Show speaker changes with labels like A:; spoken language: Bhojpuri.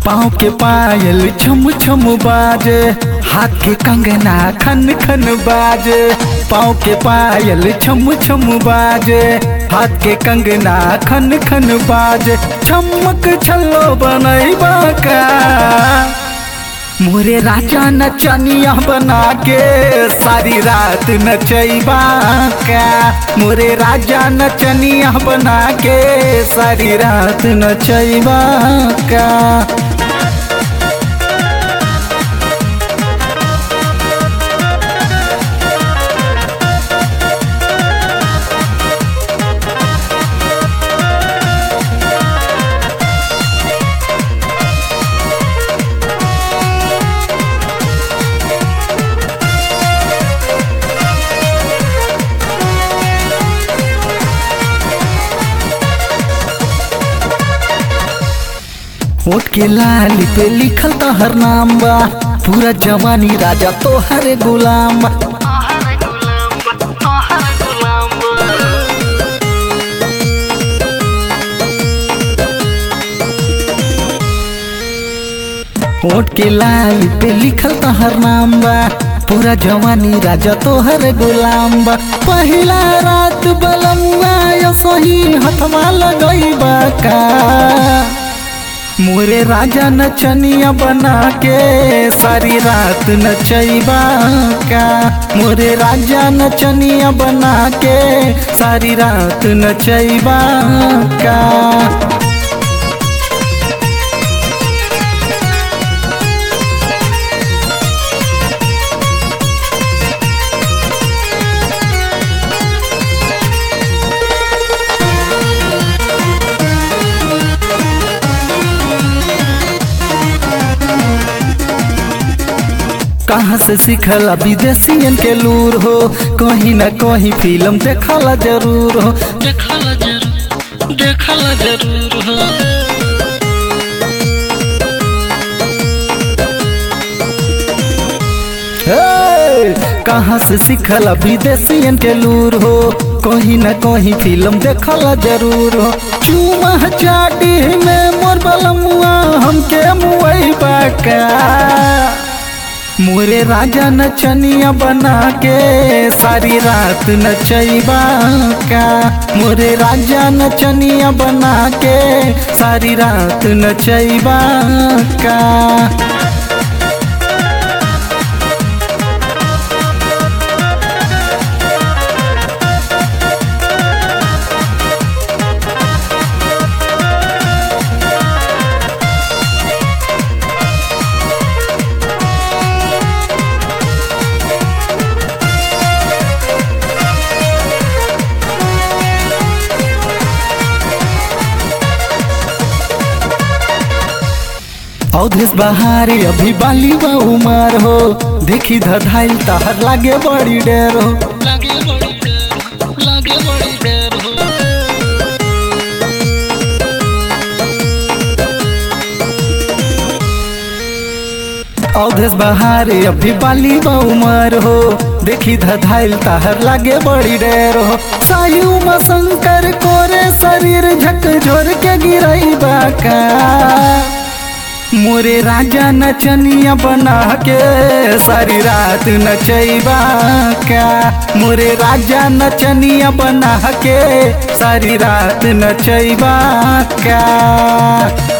A: पाँव के पायल छम छम बाजे हाथ के कंगना खन खन बाजे पाँव के पायल छम छम बाजे हाथ के कंगना खन खन बाजे चमक छल्लो बनैबा का मोरे राजा नचनिया बना के सारी रात नचैबा का मोरे राजा नचनिया बना के सारी रात नचैबा का होठ के लाली पे लिखल तहर नाम बा पूरा जवानी राजा तोहर गुलाम बा
B: तोहर गुलाम बा तोहर गुलाम बा
A: होठ के लाली पे लिखल तहर नाम बा पूरा जवानी राजा तोहर गुलाम बा पहिला रात बलमुआ यो सही हथवा लगैबा का मोरे राजा नचनिया बना के सारी रात नचैबा का मोरे राजा नचनिया बना के सारी रात नचैबा का कहाँ से सीखल विदेशियन के लूर हो कहीं ना कहीं फिल्म देखला जरूर हो
B: देखला जरूर देखला जरूर हो
A: हे! कहाँ से सीखल विदेशियन के लूर हो कहीं ना कहीं फिल्म देखला जरूर हो चूमा चाटी में मोर बलमुआ हमके मुआई बाका मोरे राजा नचनिया बना के सारी रात नचैबा का मोरे राजा नचनिया बना के सारी रात नचैबा का अवधेश बहारी अभी बाली बा उमर हो देखी धधाइल तहर लागे बड़ी डेर हो
B: लागे बड़ी डर लागे बड़ी डर हो
A: अवधेश बहारी अभी बाली बा उमर हो देखी धधाइल तहर लागे बड़ी डेर हो सायु म शंकर कोरे शरीर झक झोर के गिरई बाका मोरे राजा नचनिया बना के सारी रात नचैबा का मोरे राजा नचनिया बना के सारी रात नचैबा का